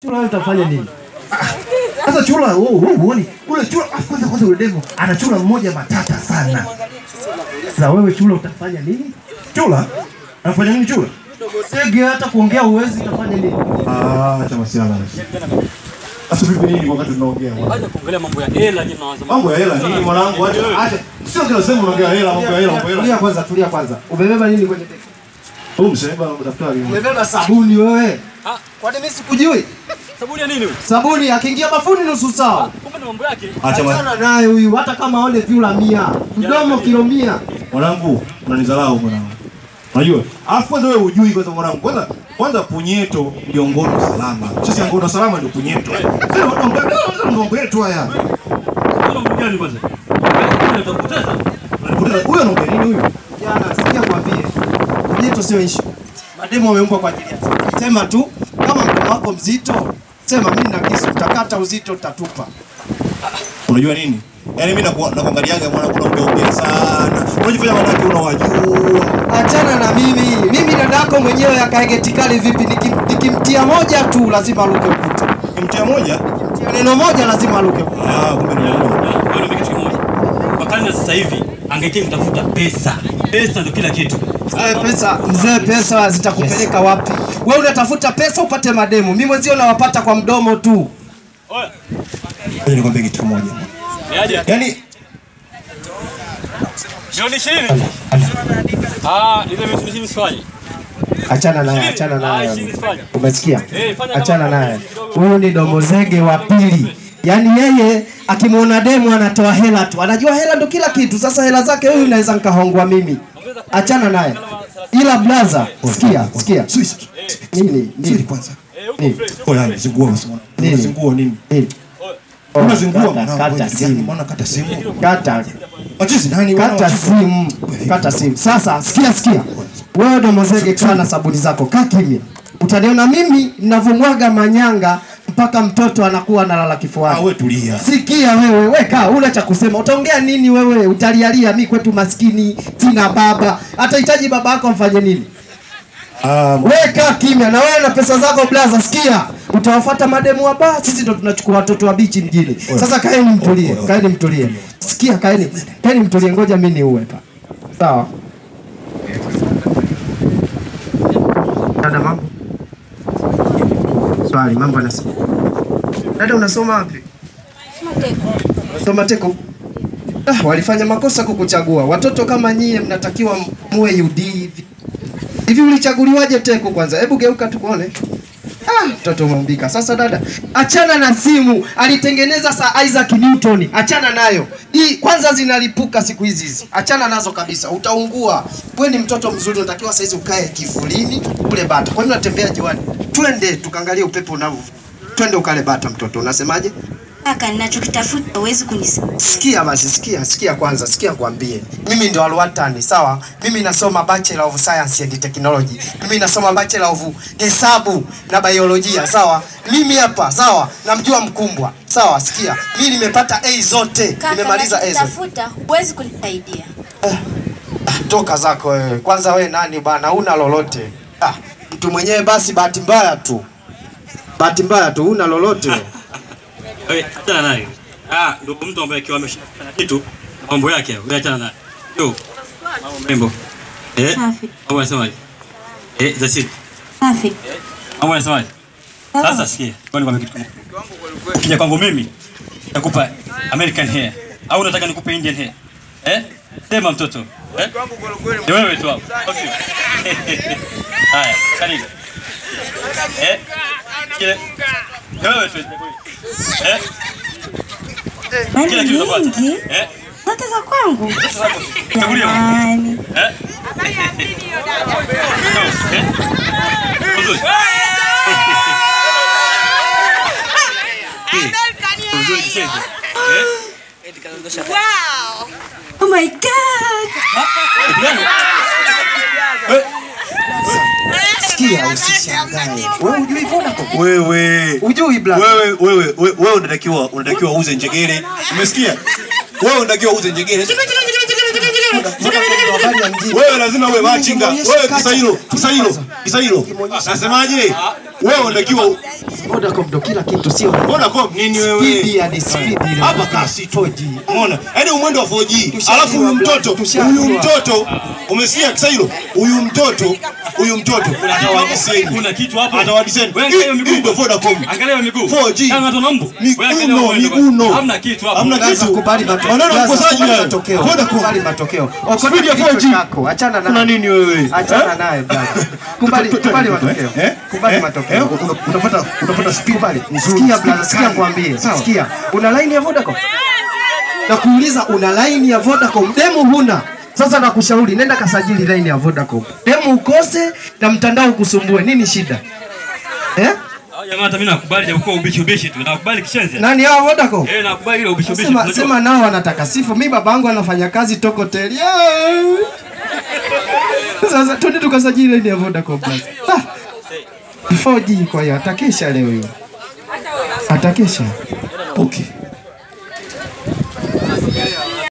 Chula wewe utafanya nini? Sasa chula wewe wewe huoni? Ule chula afu kwanza kwanza ule demo ana chula mmoja matata sana. Sasa wewe chula utafanya nini? Chula? Anafanya nini chula? Sege hata kuongea uwezi utafanya nini? Ah, acha masiala. Sasa vipi nini wakati tunaongea? bwana? Acha kuongelea mambo ya hela nyinyi mnawaza. Mambo ya hela nini mwanangu? Acha acha. Sio kila sehemu unaongea hela, mambo ya hela, mambo ya Tulia hela. kwanza, tulia kwanza. Umebeba nini kwenye begi? Huyu msema daftari. Umebeba sabuni wewe. Ah. Kwani mimi sikujui? Sabuni ya nini huyu? Sabuni akiingia bafuni nusu saa. Kumbe ni mambo yake. Acha bwana. Achana naye huyu hata kama aone vyula mia. Mdomo kilo mia. Mwanangu, unanidharau mwanangu. Unajua? Alafu kwanza wewe hujui kwanza mwanangu. Kwanza kwanza punyeto ndio ngono salama. Sasa ngono salama ndio punyeto. Sasa mambo mambo yetu haya. Kuna mambo gani kwanza? Wewe utakupoteza. Anapoteza huyo anaongea nini huyu? Jana sikia kwambie. Mjeto sio issue. Mademo wameumbwa kwa ajili ya. Sema tu kama mkono wako mzito, sema mimi na kisu utakata uzito utatupa. Unajua nini? Yaani mimi naku- nakuangaliaga mwanangu unaongea sana. Unajifanya wanawake unawajua. Achana na mimi. Mimi dadako mwenyewe akaegetikali vipi nikim- nikimtia moja tu lazima aluke ukuta. Mtia moja? Tia neno moja lazima aluke ukuta. Ah, kumbe ni wewe. Wewe ni kitu kimoja. Kwa karne ya sasa hivi angekeni kutafuta pesa. Pesa ndio kila kitu. Eh, pesa mzee, pesa zitakupeleka wapi? Wewe unatafuta pesa upate mademu, mimi mwenzio nawapata kwa mdomo tu. Oya. Ngoja nikwambie kitu kimoja. Yaje? Yaani Milioni 20. Ah, ile milioni 20 sifanye. Achana naye, achana Ah, naye. 20 sifanye. Umesikia? Eh, fanya Achana kama- naye. Huyu ni domozege wa pili. Yaani yeye akimwona demu anatoa hela tu, anajua hela ndo kila kitu. Sasa hela zake huyu naweza nikahongwa mimi. Achana naye. Ila blaza, sikia, sikia. Sisi Nini? sisi Nini? kwanza. Eh, huko Nini? fresh. Oh, yani zingua basi mwana. Nini? Zingua nini? Nini? Unazingua Kata- mwanangu. Kata Yaani simu. mbona kata simu? Kata. Wachizi nani wana Kata wachizi? simu, kata simu. Sasa sikia, sikia, wewe domozege, kaa na sabuni zako, kaa kimya. Utaniona mimi ninavyomwaga manyanga mpaka mtoto anakuwa analala Ah, kifuani. wewe tulia. Sikia wewe, weka una cha kusema. Utaongea nini wewe? Utalialia mi kwetu maskini, sina baba. Atahitaji baba yako amfanye nini? Ah, Weka kimya na wewe na pesa zako blaza, sikia. Utawafuata mademu hapa, sisi ndo tunachukua watoto wa bichi mjini. Sasa kaeni mtulie, kaeni mtulie. Sikia, kaeni, kaeni mtulie, ngoja mimi niue hapa. Sawa? Dada, mambo? Swali, mambo anasema. Dada, unasoma wapi? Soma teko. Ah, walifanya makosa kukuchagua. Watoto kama nyie mnatakiwa muwe UD hivi. Hivi ulichaguliwaje teko kwanza? Hebu geuka tukuone. Ah, mtoto umeumbika. Sasa dada, achana na simu. Alitengeneza sa Isaac Newton. Achana nayo. Hii kwanza zinalipuka siku hizi hizi. Achana nazo kabisa. Utaungua. Wewe ni mtoto mzuri, unatakiwa saizi ukae kivulini kule bata. Kwa nini unatembea jiwani? Twende tukaangalie upepo unavyo. Twende ukale bata mtoto. Unasemaje? Kaka, ninachokitafuta huwezi kunisaidia. Sikia basi, sikia, sikia kwanza, sikia kwambie. Mimi ndo Alwatani, sawa? Mimi nasoma Bachelor of Science and Technology. Mimi nasoma Bachelor of Hesabu na Biolojia, sawa? Mimi hapa, sawa? Namjua mkumbwa. Sawa, sikia. Mimi nimepata A zote. Kaka, Nimemaliza A zote. ninachokitafuta huwezi kunisaidia. Ah, Toka zako wewe. Kwanza wewe nani bana? Huna lolote. Ah, mtu mwenyewe basi bahati mbaya tu. Bahati mbaya tu, huna lolote. Wewe achana naye. Ah, ndio mtu ambaye akiwa ameshafanya kitu mambo yake, wewe achana naye. Yo. Mambo mrembo. Eh? Safi. Mambo yanasemaje? Eh, that's it. Safi. Mambo yanasemaje? Sasa sikia, kwa nikwambia kitu kimoja. Kija kwangu mimi nakupa American hair au unataka nikupe Indian hair? Eh? Sema mtoto. Eh? Ni wewe tu hapo. au sio? Haya, karibu. Eh? Kile. Ni wewe tu. Eh? Mali Kila kitu utapata. nyingi Eh? zote za kwangu. Chagulia. Jamani. Eh? Eh? Uzuri. Uzuri kicheze. Eh? Oh my god. Sikia, usishangae. Wewe hujui Vodacom? Wewe. Hujui blaza? Wewe wewe wewe wewe unatakiwa unatakiwa uuze njegere. Umesikia? Wewe unatakiwa uuze njegere. Habari ya mjini. Wewe lazima uwe machinga. Nimeonyesha Wewe kata. kisailo, kisailo, kisailo. Nasemaje? Wewe unatakiwa Vodacom ndo kila kitu, sio Vodacom nini speed wewe? ya ni speed ile. Hapa kasi tu. 4G. Umeona? Yaani umwendo wa 4G. Tushaambiwa Alafu huyu bwana, mtoto, tushaambiwa. huyu mtoto umesikia kisailo? Huyu mtoto, huyu mtoto atawadiseni. Kuna kitu hapo. Atawadiseni. Wewe angalia hiyo Hii miguu. ndio Vodacom. Angalia hiyo miguu. 4G. Kama watu wana mbu. Wewe angalia Miguno, huo mwendo. miguno. Hamna kitu hapo. Hamna Blaza, kitu. kubali matokeo. Maneno ya Blaza, mkosaji kubali haya. matokeo. Vodacom. Kubali matokeo. Okota Speed ya kichwa 4G. chako, Achana Kuna naye. nini wewe? Achana naye blaza. Kubali kubali matokeo. Eh? Kubali Eh? matokeo. Eh? Una- Unapata unapata speed Kubali. nzuri. Sikia blaza, sikia kwambie. Sawa. Sikia. Una line ya Vodacom? Na kuuliza una line ya Vodacom, demu huna. Sasa nakushauri nenda kasajili line ya Vodacom. Demu ukose na mtandao ukusumbue. Nini shida? Eh? Hao jamaa hata mimi nakubali japokuwa ubishi ubishi tu. Nakubali kishenzi. Nani hao Vodacom? Eh, nakubali ile ubishi ubishi. Sema, Unajua- sema nao wanataka sifu. Mi babangu anafanya kazi Tokotel. Yeah. Sasa twende tukasajili line ya Vodacom basi. Ah. 4G kwa hiyo atakesha leo hiyo. Atakesha. Okay.